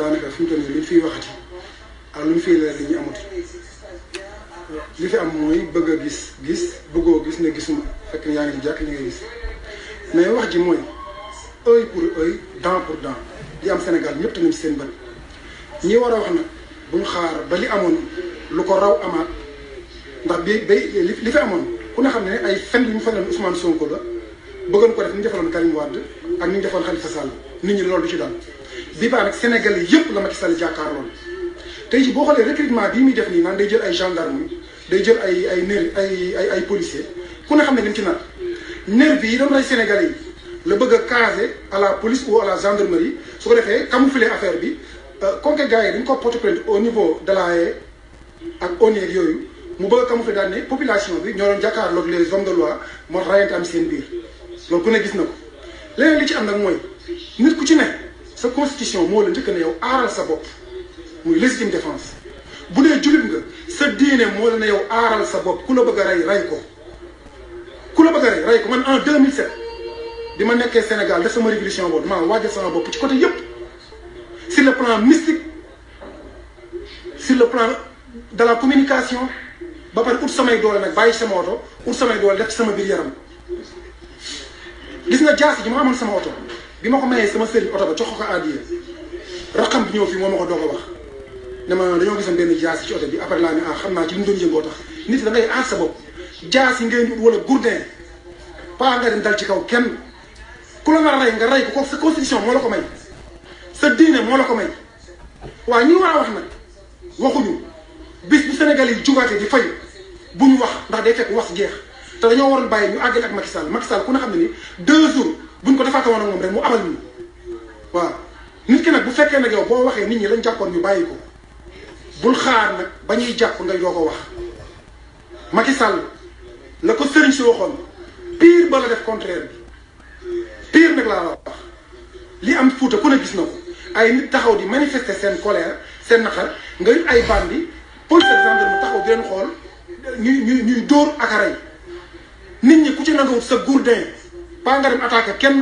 daanaka fi mu toll nii li ñu fiy waxati ak lu ñu fiy leer li ñu amati li fi am mooy bëgg a gis gis bëggoo gis ne gisuma fekk yaa ngi di jàkk li ngay gis mais wax ji mooy œil pour œil dent pour dent li am Sénégal ñëpp tamit seen bët ñi war a wax nag bu ñu xaar ba li amoon lu ko raw amaat ndax bi bay li fi amoon ku ne xam ne ay fen yu ñu feneen Ousmane Sonko la bëggoon ko def ni ñu defaloon Karim Wade ak ni ñu defoon Khalifa Sall nit ñi loolu du ci daal bii baa nag Sénégalais yëpp la Macky Sall jàkkaarloon tey jii boo xoolee recrutement bii muy def nii naan day jël ay gendarme day jël ay ay nervi ay ay ay policier ku ne xam ne li mu ci nar nervi yi doon rey Sénégalais yi la bëgg a caser à la police ou à la gendarmerie su ko defee camoufler affaire bi comme que gars yi dañ ko porter plainte au niveau de la haie ak ONU ak yooyu mu bëgg a camoufler daal ne population bi ñoo doon jàkkaarloog les hommes de loi moo tax rayante am seen biir loolu ku ne gis na ko leneen li ci am nag mooy nit ku ci ne sa constitution moo la njëkk ne yow aaral sa bopp muy légitime défense bu dee jullit nga sa diine moo la ne yow aaral sa bopp ku la bëgg a rey rey ko ku la bëgg a rey rey ko man en 2007 bi ma nekkee Sénégal def sama révolution boobu damaa waajal sama bopp ci côté yëpp sur le plan mystique sur le plan de la communication ba pare ut samay doole nag bàyyi sama oto ut samay doole def ci sama biir yaram gis nga jaasi ji ma amoon sama oto bi ma ko mayee sama sëriñ oto ba jox ko ko àddiya raxam bi ñëw fii moo ma ko doog a wax ne ma dañoo gisoon benn jaasi ci oto bi après laa ne ah xam naa ci li mu doon yëngoo tax nit da ngay aar sa bopp jaasi ngay ut wala gourdin paa nga dem dal ci kaw kenn ku la nga rey nga rey ko ko sa constitution moo la ko may sa diine moo la ko may waaw ñi war a wax nag waxuñu bis bu Sénégal yi jugaatee di fay bu ñu wax ndax day fekk wax jeex te dañoo waroon bàyyi ñu àggale ak Macky Sall Macky Sall ku ne xam ne ni deux jours buñ ko defaata woon ak moom rek mu abal ñu waaw nit ki nag bu fekkee nag yow boo waxee nit ñi lañ jàppoon ñu bàyyi ko bul xaar nag ba ñuy jàpp nga doo ko wax Macky Sall la ko sëriñ si waxoon pire ba la def contraire bi pire nag laa la wax li am Fuuta ku ne gis na ko ay nit taxaw di manifester seen colère seen naqar nga it ay bandi police ak gendarme taxaw di leen xool ñuy ñuy ñuy dóor ak a rey nit ñi ku ci nangawut sa gourdin pas nga dem attaqué kenn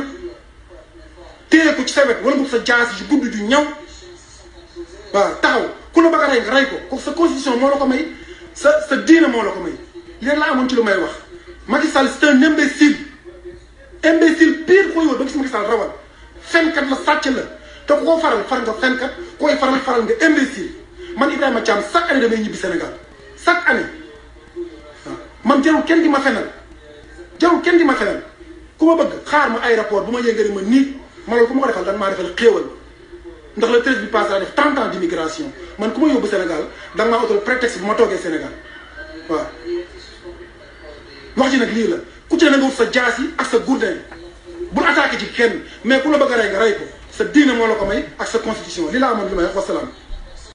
téye ko ci sa wet wala bu sa jaas yu gudd ju ñaw waaw taxaw ku la bëgg a rey nga rey ko ko sa constitution moo la ko may sa sa diine moo la ko may li rek laa amoon ci lu may wax Macky Sall c'est un imbécile imbécile pire koy wër ba gis Macky Sall rawal fenkat la sàcc la te ku ko faral far nga fenkat koy faral faral nga imbécile man Ibrahima Thiam chaque année damay ñibbi Sénégal chaque année waaw man jarul kenn di ma fenal jarul kenn di ma fenal ku ma bëgg xaar ma aéroport bu ma yëngari ma nii ma loolu ku ma ko defal dan maa defal xéewal ndax le treize bi passé laa def trente ans d'immigration man ku ma yóbbu Sénégal da nga maa utal prétexte bu ma toogee Sénégal waaw wax ji nag lii la ku ci ne nga wut sa jaas yi ak sa gourdin bul attaqué ci kenn mais ku la bëgg a rey nga rey ko sa diine moo la ko may ak sa constitution li laa amoon li may wax wasalaam